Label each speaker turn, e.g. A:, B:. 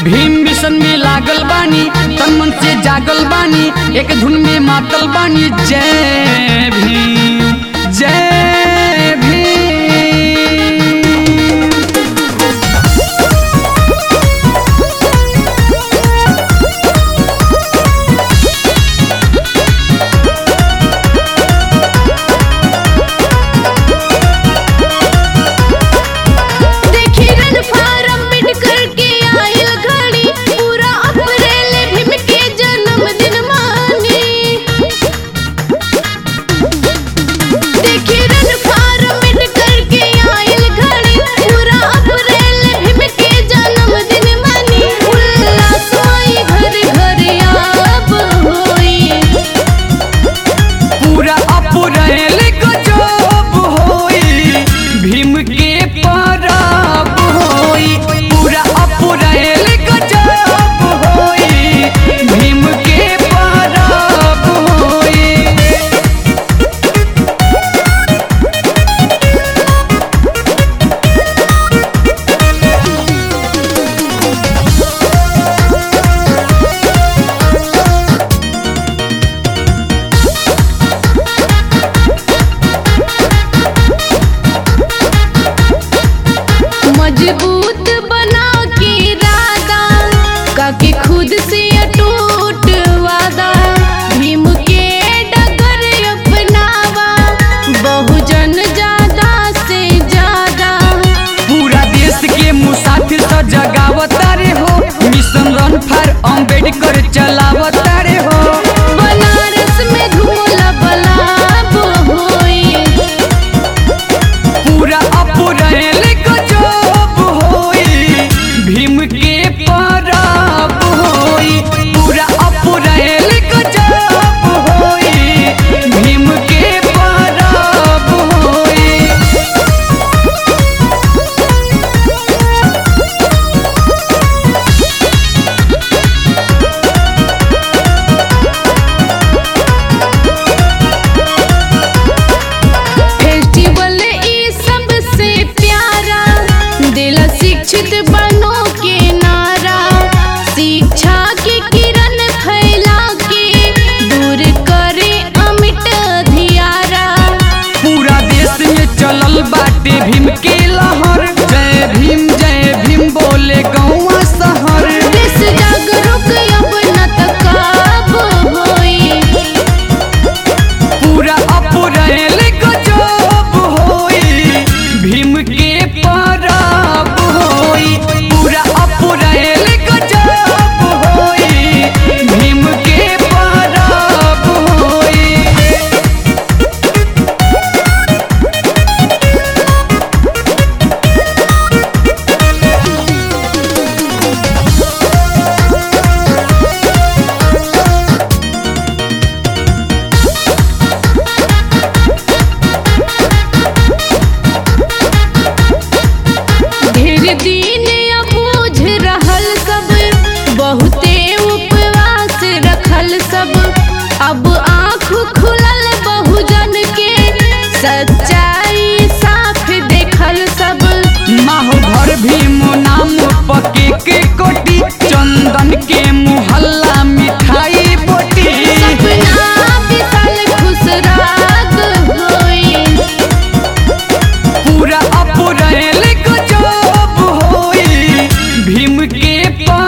A: Bhim mission में लागल बानी तन मन से जागल बानी एक धुन में मातल बानी जय भीम जय भीम
B: देखी रन फारम बिट करके आयल घड़ी पूरा अप्रैल भीम के जन्मदिन मानी देखी रन फारम बिट करके आयल घड़ी पूरा अप्रैल भीम के जन्मदिन मानी उल्लास माई घर घर आब होई
A: पूरा अपुरैल गजब होई भीम के परब होई पूरा अपुरैल गजब होई भीम के परब होई
B: मजबूत बना के इरादा काके खुद से अटूट वादा भीम के डगर अपनावा बहुजन ज्यादा से ज्यादा
A: पूरा देश के मुसाफिर स जगावता रे हो मिशन रन फॉर अम्बेडकर चलावता रे हो
B: बनारस में धूला बलाब होई
A: पूरा अपुरैल गजब होई भीम के परब होई पूरा अपुरैल गजब होई भीम के परब होई
B: फेस्टिवल ई सबसे प्यारा दिल शिक्षित बनो के नारा शिक्षा की किरण फैला के दूर करे अमिट धियारा
A: पूरा देश में चलल बाटे भीम के लहर जय भीम जय भीम बोले गौवा शहर
B: देश जागरूक अब न तकाब होई
A: पूरा अपुरैल गजब होई भीम के परब होई पूरा अपुरैल गजब होई भीम के परब होई
B: ढेर दिन अबूझ रहल सब बहुते उपवास रखल सब अब आँख खुलल बहुजन के सच्चाई साफ देखल सब
A: माहो घर भीम नाम पके के कोटी चंदन के मुहल्ला मिठाई बोटी
B: सपना विशाल खुश राग होई
A: पूरा अपुरैल गजब होई भीम के पर